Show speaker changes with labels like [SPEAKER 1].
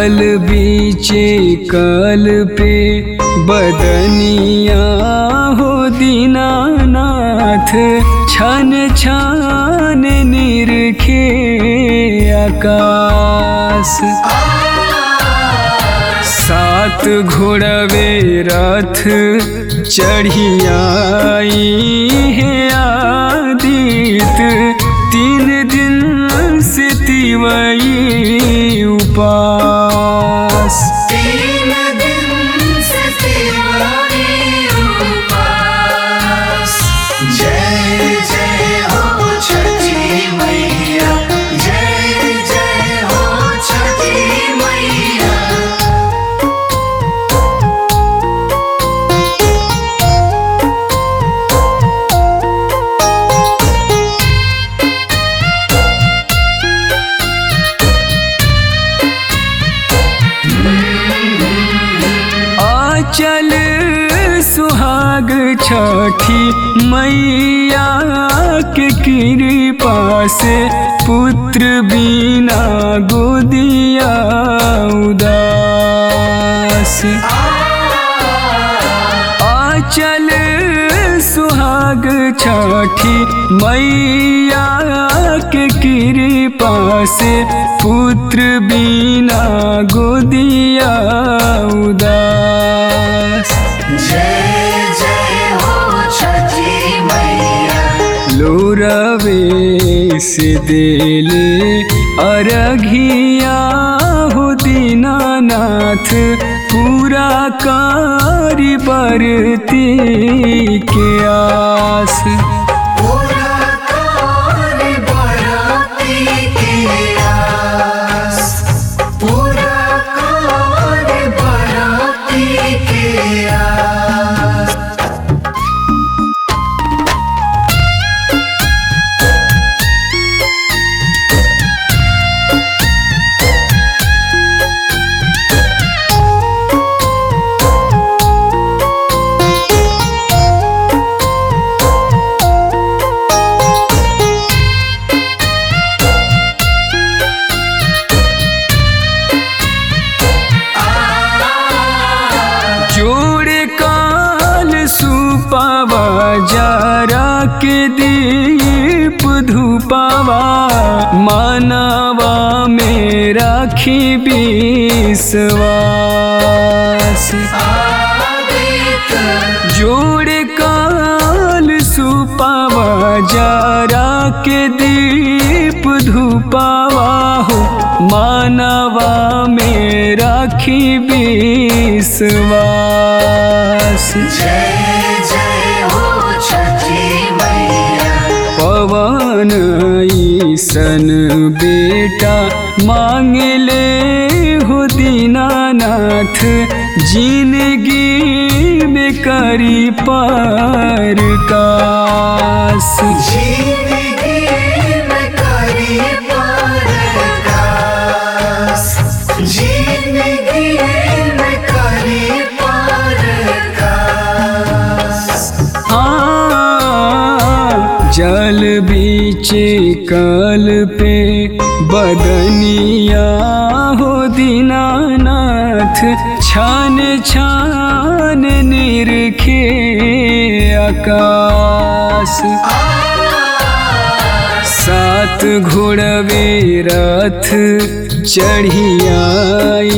[SPEAKER 1] जल बीचे कल पे बदनिया हो दीनानाथ छन छान निरखे आकाश सात घोड़वे रथ चढ़ियाई है आदित तीन दिन से तिवई उपास
[SPEAKER 2] तीन दिन से तिवारी उपास जय जय हो छठी मैया जय जय हो छठी मैया
[SPEAKER 1] आचल सुहाग छठी मैया के कृपा से पुत्र बिना गोदिया उदास आचल सुहाग छठी मैया के कृपा से पुत्र बिना गोदिया उदास
[SPEAKER 2] जय जय हो छठी मैया
[SPEAKER 1] लोरवे से देले अरघिया हो दीनानाथ पूरा कारी बरती के आस
[SPEAKER 2] पूरा कार बराती के आस पूरा कार बराती के आस
[SPEAKER 1] जोड़े काल सुपावा जारा के दीप धूपावा मानवा में राखी विश्वास
[SPEAKER 2] आदित्य
[SPEAKER 1] जोड़े काल सुपावा जारा के दीप धूपावा हो मानवा में राखी विश्वास
[SPEAKER 2] जय जय हो छठी मैया
[SPEAKER 1] पवन ईसन बेटा मांगले हो दीनानाथ जिंदगी में करी पार कास
[SPEAKER 2] जिंदगी में करी परकास जिंदगी में करी परकास
[SPEAKER 1] हाँ, जल बीचे कल पे बदनिया हो दीनानाथ छान छान निरखे आकाश सात घोड़वे रथ चढ़ियाई